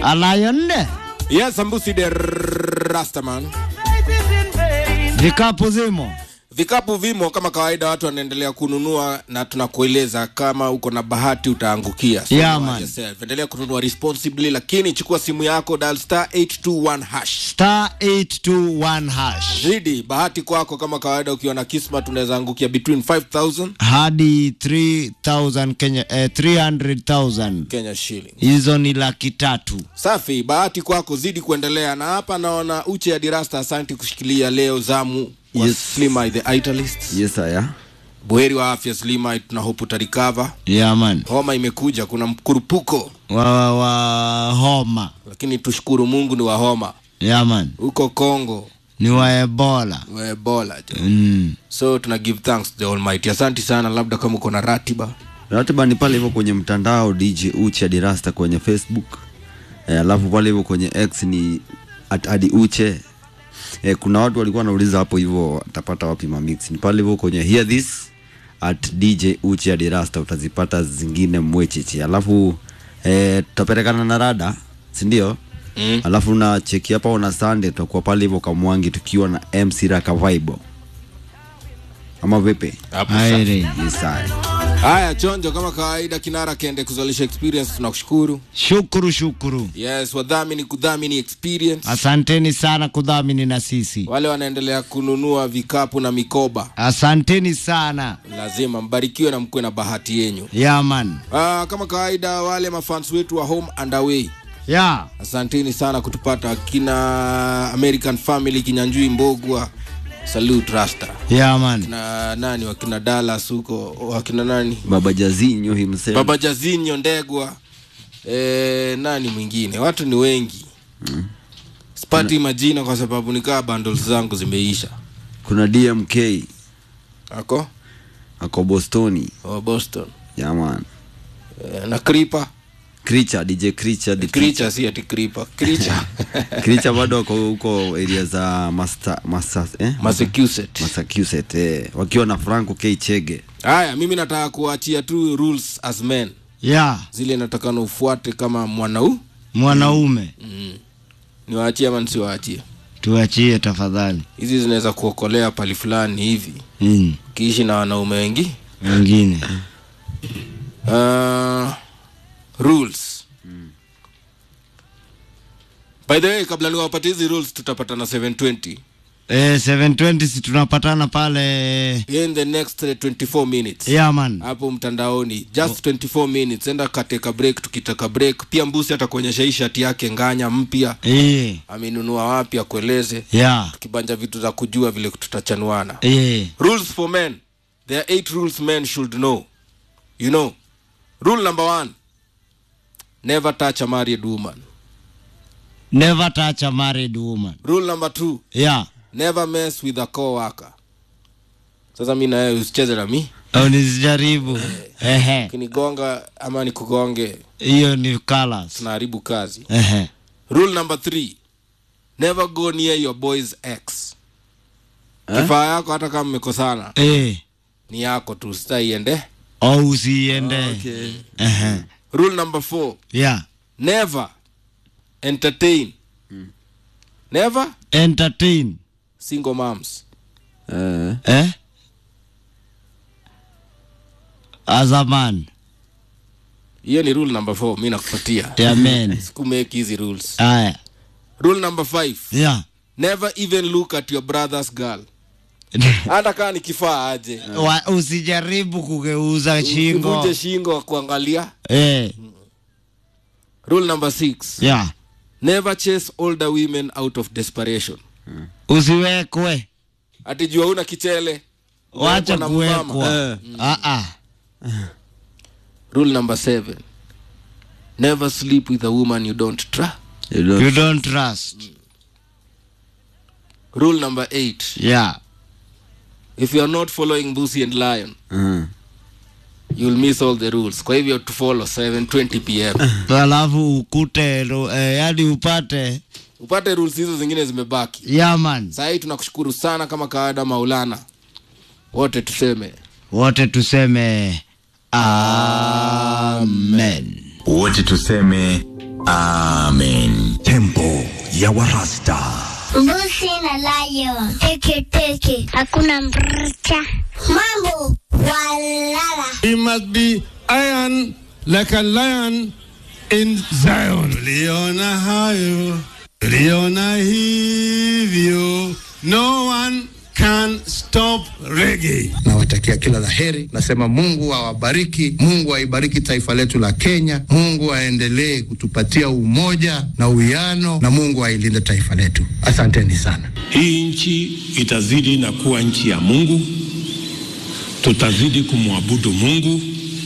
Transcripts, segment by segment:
Lion Yes, Sambusi de Rastaman. vikapu zimo Vikapu vimo kama kawaida, watu wanaendelea kununua na tunakueleza kama uko na bahati utaangukia. So Yeah, watch man. yourself. Endelea kununua responsibly, lakini chukua simu yako dial star 821 hash. star 821 hash Zidi bahati kwako kama kawaida, ukiwa na kismat unaweza angukia between 5000 hadi 3000 Kenya eh, 300,000 Kenya shilling. hizo ni laki tatu. Safi, bahati kwako, zidi kuendelea. Na hapa naona Uche ya Dirasta, asante kushikilia leo zamu wa Yes. Slimai the Italist. Yes, aya. Buheri wa afya Slimai, tuna hope utarikava. Yeah, man. Homa imekuja, kuna mkurupuko, Wa, wa, wa homa lakini tushukuru Mungu ni wa homa yeah, man. huko Kongo ni wa Ebola wa Ebola jo. mm. So tuna give thanks to the Almighty. Asante sana, labda kama uko na ratiba Ratiba ni pale hivyo kwenye mtandao DJ Uche Adi Rasta kwenye Facebook. Eh, alafu pale hivyo kwenye X ni at Adi Uche. Eh, kuna watu walikuwa wanauliza hapo hivyo watapata wapi mamix. Ni pale hivyo kwenye Hear This at DJ Uche Adi Rasta utazipata zingine mwecheche. Alafu eh, tutapelekana na rada, si ndio? Mm. Alafu na cheki hapa ona Sunday tutakuwa pale hivyo Kamwangi tukiwa na MC Raka Vibe. Ama vipi? hapo Aire. Yes, aya. Haya, chonjo kama kawaida, kinara kende kuzalisha experience, tunakushukuru. Shukuru, shukuru, Yes, wadhamini kudhamini experience. asanteni sana kudhamini na sisi, Wale wanaendelea kununua vikapu na mikoba, asanteni sana lazima mbarikiwe na mkuwe na bahati yenyu. yeah, man. Ah, kama kawaida, wale mafans wetu wa home and away, yeah. asanteni sana kutupata. Kina American Family, Kinyanjui Mbogwa, salute Rasta yeah, man. na nani wakina Dallas huko, wakina nani Baba Jazinyo himself. Baba Jazinyo Ndegwa, e, nani mwingine, watu ni wengi sipati majina kwa sababu nikaa bundles zangu zimeisha. kuna DMK Ako ako Bostoni wa Boston jaman e, na Creeper Kricha DJ Kricha the Creature, si ati Creeper Creature Kricha bado ako huko area za Masta, Masta, eh? Massachusetts. Massachusetts eh. wakiwa na Franco K Chege Haya, mimi nataka kuachia tu rules as men, yeah. zile natakana ufuate kama mwanau. mwanaume Niwaachie ama nisiwaachie? tuachie tafadhali Hizi zinaweza kuokolea pali fulani hivi, mm. ukiishi na wanaume wengi wengine Uh, rules by the way kabla niwapatie hizi rules tutapatana 720 eh, 720 si tunapatana pale in the next uh, 24 minutes yeah, man. hapo mtandaoni just 24 minutes enda kateka break tukitaka break pia mbusi atakuonyesha hii shati yake nganya mpya eh, amenunua wapi akueleze yeah. tukibanja vitu za kujua vile tutachanuana eh. rules for men there are eight rules men should know you know rule number one never touch a married woman never touch a married woman rule number two yeah. never mess with a co-worker sasa mi nawe usicheze na mi au nisijaribu ehe ukinigonga ama nikugonge hiyo ni colors tunaharibu kazi ehe rule number three never go near your boy's ex kifaa yako hata kama mmekosana eh. ni yako tu sitaiende au usiende okay. ehe rule number four yeah. never entertain never entertain single moms eh. eh? as a man hiyo ni rule number four mi nakupatia yeah, man sikumeki hizi rules aya rule number five yeah. never even look at your brother's girl hata kaa ni kifaa aje Wa, usijaribu kugeuza shingo Usivunje shingo kuangalia eh. rule number six yeah. never chase older women out of desperation usiwekwe ati jua una kichele wacha umewekwa na mama. kuwekwa Ah, ah. rule number seven never sleep with a woman you don't trust You don't- you don't trust rule number eight yeah. if you are not following Busi and Lion Mhm. you'll miss all the rules kwa hivyo to follow 720 pm alafu ukute ro- eh, yani upate upate rules hizo zingine zimebaki yaman saa hii tunakushukuru sana kama kawaida maulana wote tuseme wote tuseme amen wote tuseme Amen. Tempo ya Warasta. Mbuzi na lion. Teke teke. Hakuna mrcha. Mambo walala. He must be iron like a lion in Zion. Liona hayo, liona hivyo. No one can stop reggae. nawatakia kila la heri. Nasema Mungu awabariki, Mungu aibariki taifa letu la Kenya, Mungu aendelee kutupatia umoja na uwiano, na Mungu ailinde taifa letu. Asanteni sana. Hii nchi itazidi na kuwa nchi ya Mungu, tutazidi kumwabudu Mungu.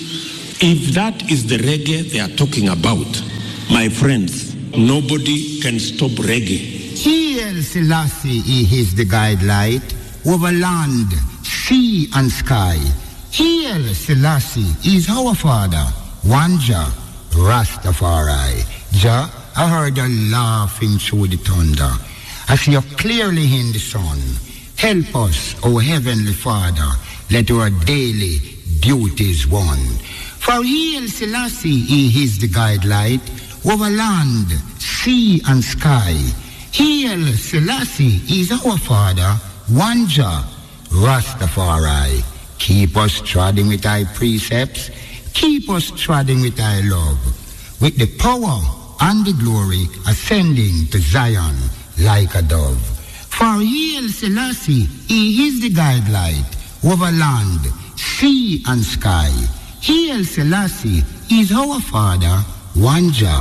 If that is the reggae they are talking about, my friends, nobody can stop reggae. Hail Selassie, he is the guidelight over land, sea and sky. Hail Selassie is our father, one Jah, Rastafari. Jah, I heard a laughing through the thunder. I see you clearly in the sun. Help us, O Heavenly Father, let our daily duties one. For Hail Selassie, he is the guidelight over land, sea and sky. Hail Selassie is our father, one Jah, Rastafari. Keep us treading with thy precepts, keep us treading with thy love, with the power and the glory ascending to Zion like a dove. For Hail Selassie, he is the guidelight over land, sea and sky. Hail Selassie is our father, one Jah,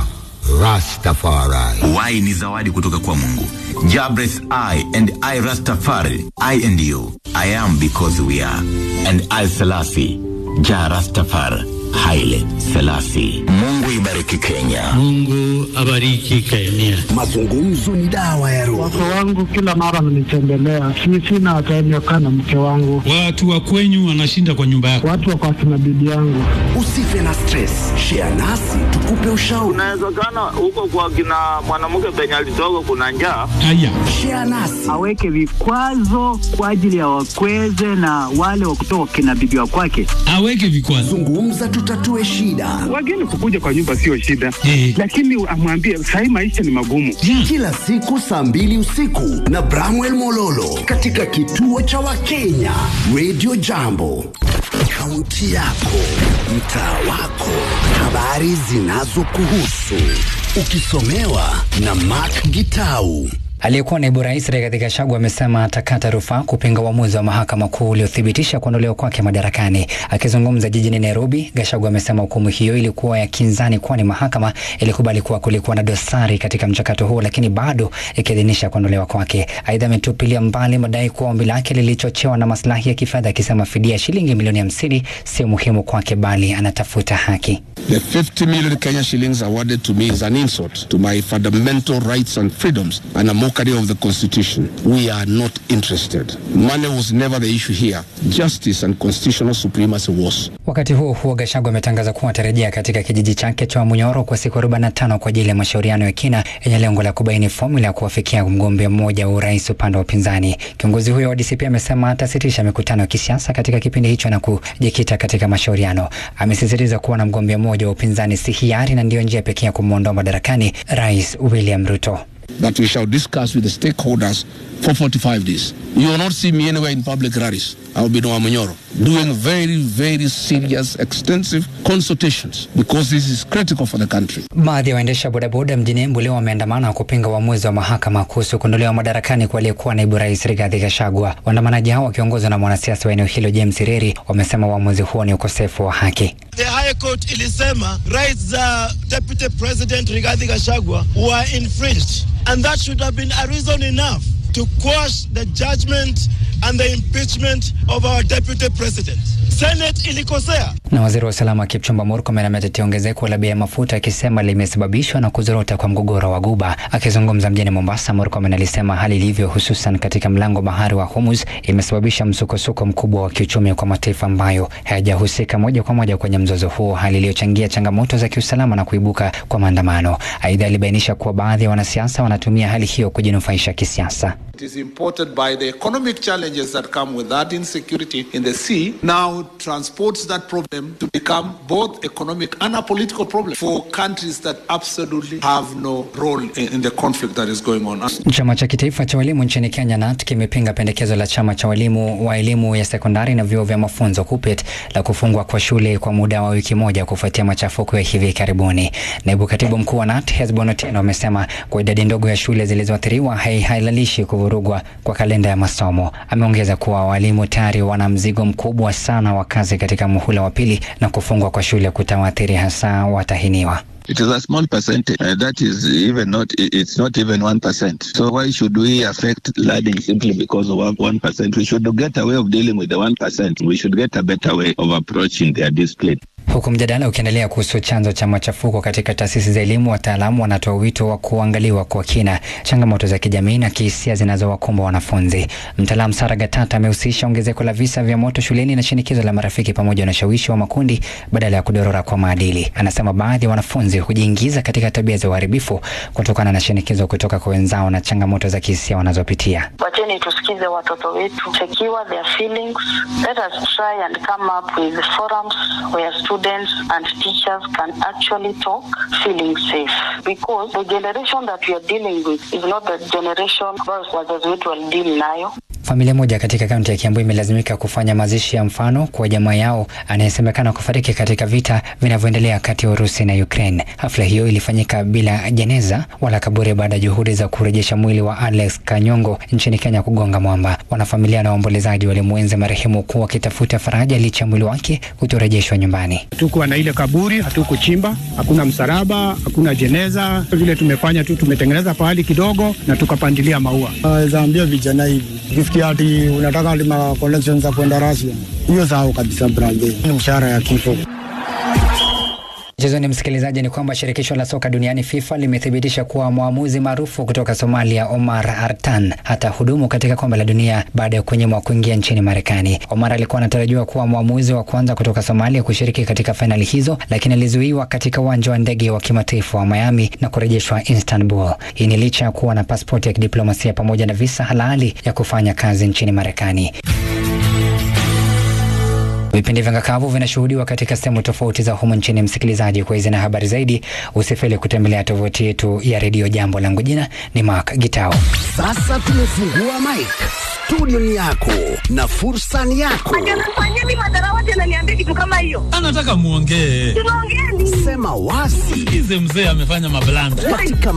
Rastafari. Y ni zawadi kutoka kwa Mungu. Jabres I and I Rastafari, I and you. I am because we are. And I Selassie, Ja Rastafari, Haile Selassie. Mungu ibariki Kenya. Mungu abariki Kenya. Mazungumzo ni dawa ya roho. Wake wangu kila mara wananitembelea, si sina time ya kukaa na mke wangu, Watu wa kwenyu wanashinda kwa nyumba yako. watu wako akina bibi yangu. Usife na stress. Share nasi tukupe ushauri. Inawezekana huko kwa kina mwanamke penye alitoka kuna njaa. Haya, Share nasi. Aweke vikwazo kwa ajili ya wakweze na wale wa kutoka kina bibi wa kwake. aweke vikwazo. Zungumza tutatue shida. Wageni kukuja kwa nyumba sio shida, Eh. lakini amwambie sahii maisha ni magumu. Kila siku saa mbili usiku na Bramwell Mololo katika kituo cha Wakenya Radio Jambo. Kaunti yako, mtaa wako, habari zinazokuhusu, ukisomewa na Mark Gitau. Aliyekuwa naibu rais Rigathi Gachagua amesema atakata rufaa kupinga uamuzi wa mahakama kuu uliothibitisha kuondolewa kwake madarakani. Akizungumza jijini Nairobi, Gachagua amesema hukumu hiyo ilikuwa ya kinzani, kwani mahakama ilikubali kuwa kulikuwa na dosari katika mchakato huo, lakini bado ikiidhinisha kuondolewa kwake. Aidha, ametupilia mbali madai kuwa ombi lake lilichochewa na maslahi ya kifedha, akisema fidia ya shilingi milioni hamsini sio muhimu kwake, bali anatafuta haki. The 50 million Kenya shillings awarded to me is an insult to my fundamental rights and freedoms and a mockery of the Constitution. We are not interested. Money was never the issue here. Justice and constitutional supremacy was. Wakati huo huo, Gachagua ametangaza kuwa atarejea katika kijiji chake cha Munyoro kwa siku 45 kwa ajili ya mashauriano ya kina yenye lengo la kubaini fomula ya kuwafikia mgombea mmoja wa urais upande wa upinzani. Kiongozi huyo wa DCP amesema atasitisha mikutano ya kisiasa katika kipindi hicho na kujikita katika mashauriano. Amesisitiza kuwa na mgombea mmoja wa upinzani si hiari na ndiyo njia pekee ya kumwondoa madarakani Rais William Ruto. That we shall discuss with the stakeholders for 45 days. You will not see me anywhere in public rallies. I will be in Wamunyoro doing very, very serious, extensive consultations because this is critical for the country. Baadhi ya waendesha bodaboda mjini Embu leo wameandamana kupinga uamuzi wa mahakama kuhusu kuondolewa madarakani kwa aliyekuwa naibu rais Rigathi Gachagua. Waandamanaji hao wakiongozwa na mwanasiasa wa eneo hilo James Reri wamesema uamuzi huo ni ukosefu wa haki. The High Court ilisema rights za Deputy President Rigathi Gachagua were infringed and that should have been a reason enough to quash the judgment and the impeachment of our Deputy President. Senate ilikosea. Na waziri wa usalama Kipchumba Murkomen ametetea ongezeko la bei ya mafuta akisema limesababishwa na kuzorota kwa mgogoro wa Guba. Akizungumza mjini Mombasa, Murkomen alisema hali ilivyo, hususan katika mlango bahari wa Hormuz, imesababisha msukosuko mkubwa wa kiuchumi kwa mataifa ambayo hayajahusika moja kwa moja kwenye mzozo huo, hali iliyochangia changamoto za kiusalama na kuibuka kwa maandamano. Aidha, alibainisha kuwa baadhi ya wanasiasa wanatumia hali hiyo kujinufaisha kisiasa. It is imported by the economic challenges that come with that insecurity in the sea now transports that problem to become both economic and a political problem for countries that absolutely have no role in, in the conflict that is going on. Chama cha kitaifa cha walimu nchini Kenya NAT kimepinga pendekezo la chama cha walimu wa elimu ya sekondari na vyuo vya mafunzo KUPPET la kufungwa kwa shule kwa muda wa wiki moja kufuatia machafuko ya hivi karibuni. Naibu katibu mkuu wa NAT Hesbon Otieno amesema kwa idadi ndogo ya shule zilizoathiriwa haihalalishi kuvurugwa kwa kalenda ya masomo. Ameongeza kuwa walimu tayari wana mzigo mkubwa sana wa kazi katika muhula wa pili na kufungwa kwa shule kutawaathiri hasa watahiniwa. It is a small percentage. Uh, that is even not, it's not even 1%. So why should we affect learning simply because of 1%? We should get a way of dealing with the 1%. We should get a better way of approaching their discipline. Huku mjadala ukiendelea kuhusu chanzo cha machafuko katika taasisi za elimu, wataalamu wanatoa wito wa kuangaliwa kwa kina changamoto za kijamii na kihisia zinazowakumba wanafunzi. Mtaalamu Sara Gatata amehusisha ongezeko la visa vya moto shuleni na shinikizo la marafiki pamoja na ushawishi wa makundi badala ya kudorora kwa maadili. Anasema baadhi ya wanafunzi hujiingiza katika tabia za uharibifu kutokana na shinikizo kutoka kwa wenzao na changamoto za kihisia wanazopitia. Wacheni tusikize watoto wetu, secure their feelings. Let us try and come up with forums where students and teachers can actually talk feeling safe because the generation that we are dealing with is not the generation ambayo wazazi wetu walideal nayo. Familia moja katika kaunti ya Kiambu imelazimika kufanya mazishi ya mfano kwa jamaa yao anayesemekana kufariki katika vita vinavyoendelea kati ya Urusi na Ukraine. Hafla hiyo ilifanyika bila jeneza wala kaburi baada ya juhudi za kurejesha mwili wa Alex Kanyongo nchini Kenya kugonga mwamba. Wanafamilia na waombolezaji walimwenzi marehemu kuwa wakitafuta faraja licha ya mwili wake kutorejeshwa nyumbani. Hatukuwa na ile kaburi, hatukuchimba, hakuna msalaba, hakuna jeneza. Vile tumefanya tu, tumetengeneza pahali kidogo na tukapandilia maua. Naweza ambia vijana hivi ukifikia ati unataka ati ma connections za kwenda Russia, hiyo sahau kabisa brother, ni mshahara ya kifo. Mchezoni msikilizaji, ni kwamba shirikisho la soka duniani FIFA limethibitisha kuwa mwamuzi maarufu kutoka Somalia Omar Artan hata hudumu katika kombe la dunia baada ya kunyimwa kuingia nchini Marekani. Omar alikuwa anatarajiwa kuwa mwamuzi wa kwanza kutoka Somalia kushiriki katika fainali hizo, lakini alizuiwa katika uwanja wa ndege wa kimataifa wa Miami na kurejeshwa Istanbul. Hii ni licha ya kuwa na pasipoti ya kidiplomasia pamoja na visa halali ya kufanya kazi nchini Marekani. Vipindi vya ngakavu vinashuhudiwa katika sehemu tofauti za humu nchini. Msikilizaji, kwa hizi na habari zaidi, usifeli kutembelea tovuti yetu ya redio Jambo. Langu jina ni Mark Gitao. Sasa tumefungua mic, studio ni yako na fursa ni yako. Fanyeni madharawati ananiambia kitu kama hiyo. Anataka muongee. Tunaongea nini? Sema wazi. Sikize mzee amefanya mablanda. Katika